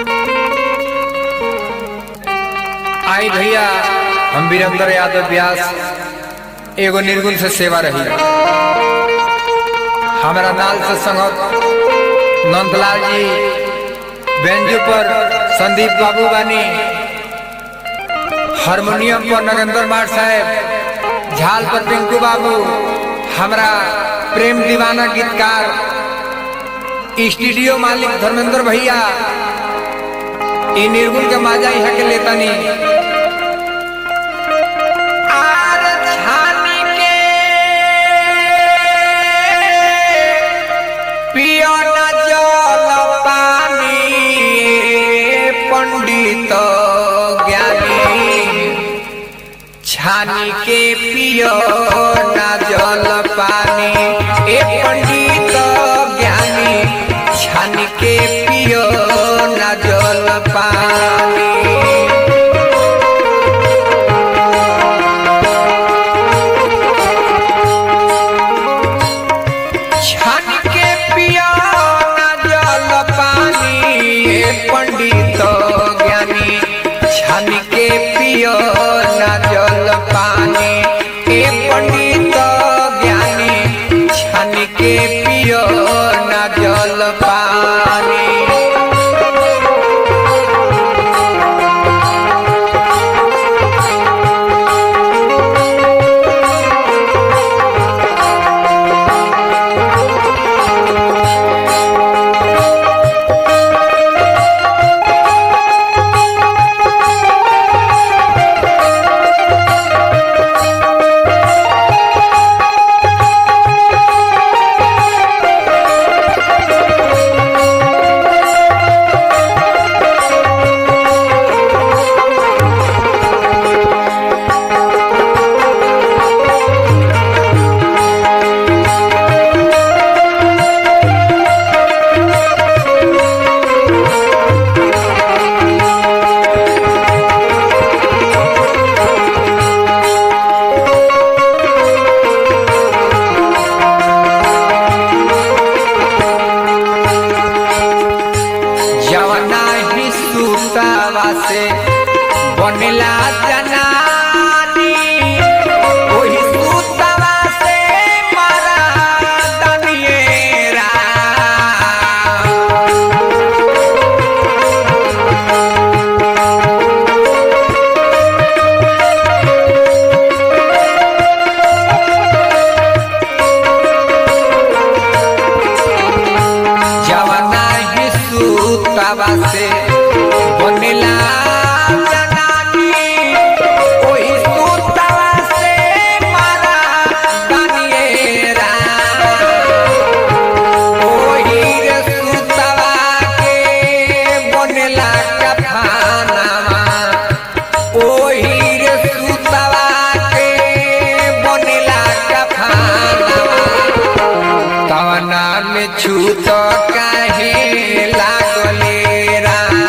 आई भैया हम वीरेंद्र यादव व्यास एगो निर्गुण से सेवा रही हमारा नाल से संगत नंदलाल जी बेंजू पर संदीप बाबू बानी हारमोनियम पर नरेंद्र मार साहेब झाल पर पिंकू बाबू हमरा प्रेम दीवाना गीतकार स्टूडियो मालिक धर्मेंद्र भैया ई निर्गुण के माजा यहाँ के लेतानी आर छानी के पियो न जल पानी पंडित ज्ञानी छानी के पियो न जल पानी ए पंडित ज्ञानी छानी के पियो न जल पानी छान के पिया न जल पानी ए पंडित ज्ञानी छान के पियो न जल पानी ए पंडित ज्ञानी छान के पियो न जल पानी जवना ही सुतावा से बनेला जनानी ओही सुतावा से मारा दनिएरा जवना ही सुतावा से बनेला जनानी ओही सुतावा से मारा दनिएरा ओही रे सुतावा के बनेला कफानावा ओही रे सुतावा के बनेला कफानावा तवना में छूत काहे लागले राम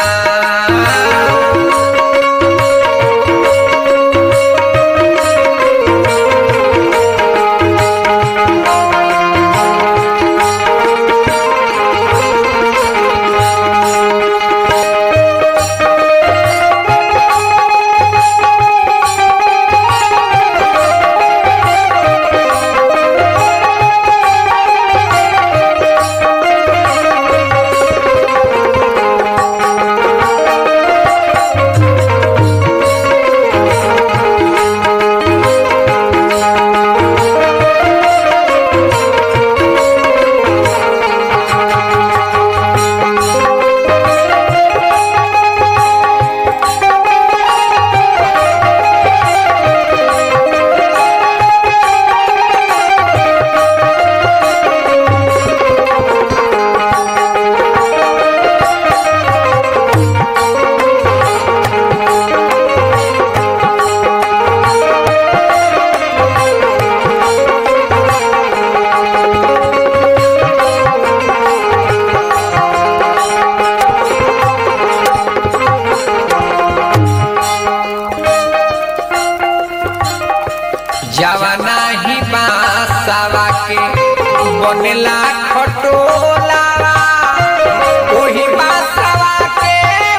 जवना ही बासावा के बनेला खटोलावा ओही बासावा के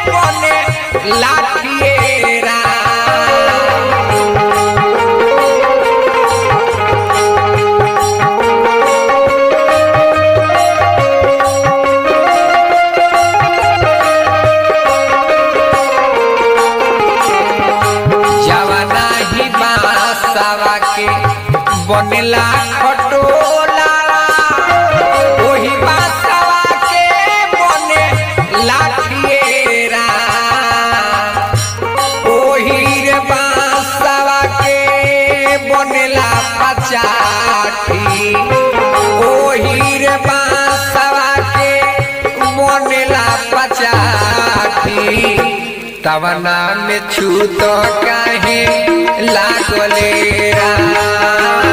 के बनेला खटोला ओही बासवा के बने लाठिएरा ओही रे बासवा के बनेला पचाठी ओही रे बासवा के बनेला पचाठी तवना में छूत काहे लागले रा